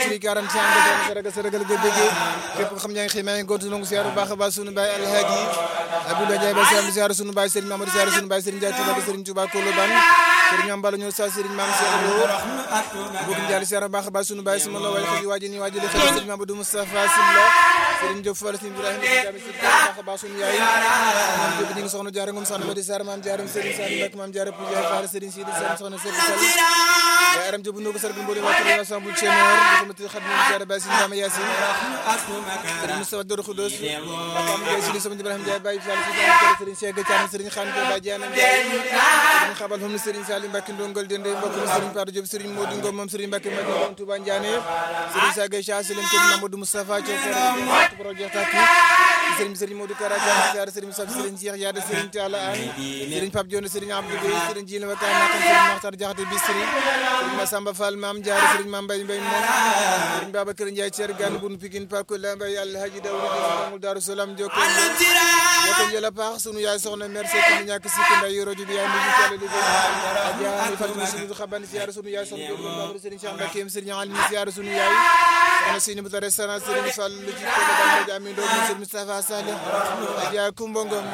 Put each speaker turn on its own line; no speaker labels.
suñu 40 ans nga saraga saraga ga bëggee képp ko xam ñaa ngi xëy maa ngi gontu nangu siyaar bu baax a baax sunu baay alhaaji Abdoulaye Ndiaye ba siyaar siyaar sunu baay Serigne Mamadou siyaar sunu baay Serigne Ndiaye Touba Serigne Touba Koloban Serigne Mame Balla ñëw sa Serigne Mame Cheikh Lo bëgg njaali siyaar baax a baax sunu baay suma la way xëy waaji ni waaji li xëy Serigne Mamadou Moustapha Sylla Serigne Diop Fall Serigne Ibrahima Diame Serigne baax a baax sunu yaay maam Diop ñi ngi soxna jaare ngum soxna Madi Sarr maam jaare Serigne Saliou Mbacke maam jaare Pou Jaay Fall Serigne Sidi Sall soxna Seydou Sall yaay aram Diop nuko sargal mboolem waa Touba Assemblée Sénégal ko mati xam ñu jaare Baye Serigne Mame Yassine Serigne Moustapha Doro Khoudoss Pam Ndiaye Sidi Sama Ibrahima Ndiaye Baye Fall Serigne Cheikh Gathiane Serigne Khane Ko Baye Diana Ndiaye Serigne Xabal fam Serigne Salim Mbacke Ndongol Dende mbokk Serigne Patou Diop Serigne Modou Ngom moom Serigne Mbacke Mbacke Touba Ndiané Serigne Saga Cha Selim Serigne Mamadou Moustapha Thiofere projet Taki Serigne Serigne Modou Karaja Ziar Serigne Moustapha Serigne Cheikh Yade Serigne Talla An Serigne Pape Dione Serigne Abdou Gueye Serigne Djilin Wakam Nakam Serigne Makhtar Diakhaté Bisri Serigne Massamba Fall Mame Diarra Serigne Mame Mbaye Mbaye moom Serigne Babacar Ndiaye Thier Gane Boun Pikine Pakola Mbaye Alhaji Dawri Dawul Darou Salam Jokko Jokko Njëla paax sunu yaay soxna merci ko ni ñàkk sikki nday yoro ji bi yaay mu tale li Adja ni Fatou Sunu Xaban ziar sunu yaay soxna Diouf Babacar Serigne Cheikh Mbacké Serigne Ali ziar sunu yaay soxna Sini bu restaurant Serigne Fall lu ci ko ba Amin do Serigne Moustapha Salih Adja Kumba Ngom